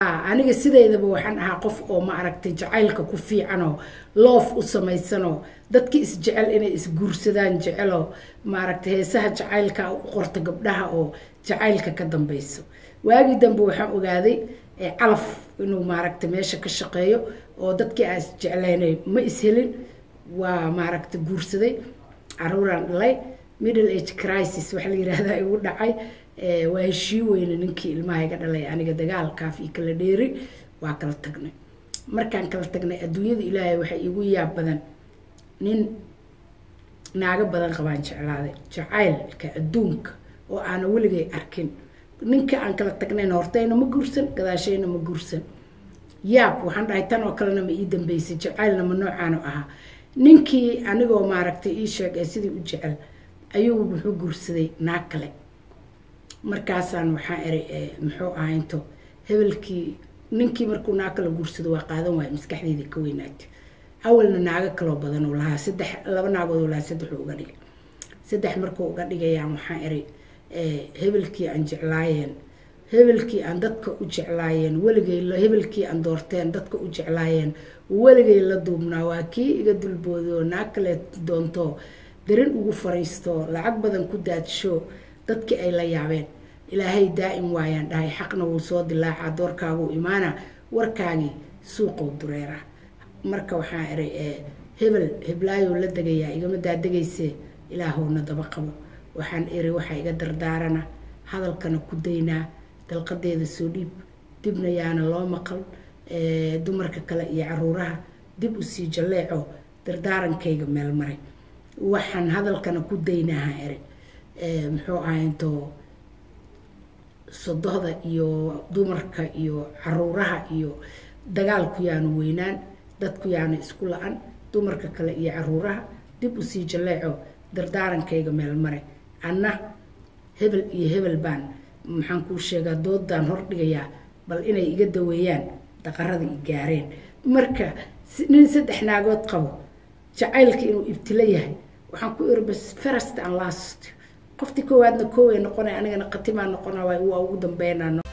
haa aniga sideedaba waxaan ahaa qof oo ma aragtay jacaylka ku fiicanoo loof u samaysanoo dadki isjecel inay isguursadaan jeceloo maaragtay heesaha jacaylka u qorta gabdhaha oo jacaylka ka dambeyso waagii dambe waxaan ogaaday calaf inuu maaragtay meesha ka shaqeeyo oo dadkii aan isjeclaynay ma ishelin waa maaragtay guursaday caruuraan dhalay middle age crisis waxa la yihahdaa igu dhacay waa heshii weyne ninkii ilmaha iga dhalay aniga dagaalkaaf iyo kala dheeri waa kala tagnay markaan kala tagnay adduunyada ilaahay waxay igu yaab badan nin naago badan qabaan jeclaaday jacaylka adduunka oo aana weligay arkin ninka aan kala tagnayna hortayna ma guursan gadaashayna ma guursan yaab waxaan dhahay tan oo kalena ma ii dambeysay jacaylna ma noocaanu ahaa ninkii anigoo maaragtay ii sheeg ee sidii u jecel ayuu muxuu guursaday naag kale markaasaan waxaa eri muxuu ahaa into hebelkii ninkii markuu naag kala guursado waa qaadan waaya maskaxdeydii ka weynaatay awalna naago kaloo badan uu lahaa saddex laba naagood uu lahaa saddexuu uga dhigay saddex markuu uga dhigayaan waxaa eri hebelkii aan jeclaayeen hebelkii aan dadka u jeclaayeen weligay hebelkii aan doorteen dadka u jeclaayeen weligay la duubnaa waa kii iga dulbooday oo naag kale doonto darin ugu fariisto lacag badan ku daadsho dadkii ay la yaabeen ilaahay daa'im waayaan dhahay xaqna wuu soo dilaacaa doorkaaguu imaana warkaagii suuqow dureera marka waxaa eray hebel heblaayou la degayaa igama daadegayse ilaahowna daba qabo waxaan eri waxaa iga dardaarana hadalkana ku daynaa dalqadeeda soo dhiib dibna yaana loo maqal dumarka kale iyo caruuraha dib usii jalleeco dardaarankayga meel maray waxaan hadalkana ku daynaaha eri muxuu ahaa intoo sodohda iyo dumarka iyo caruuraha iyo dagaalku yaanu weynaan dadku yaana isku la-an dumarka kale iyo caruuraha dib usii jalleeco dardaarankayga meel mare anna hebel iyo hebel baan maxaan kuu sheegaa doodaan hordhigayaa bal inay iga daweeyaan daqarada i gaareen marka nin saddex naagood qabo jacaylka inuu ibtilo yahay waxaan ku iri bas first and last qoftii koowaadna kooway noqonay anigana khatimaa noqona waa ugu dambeynaa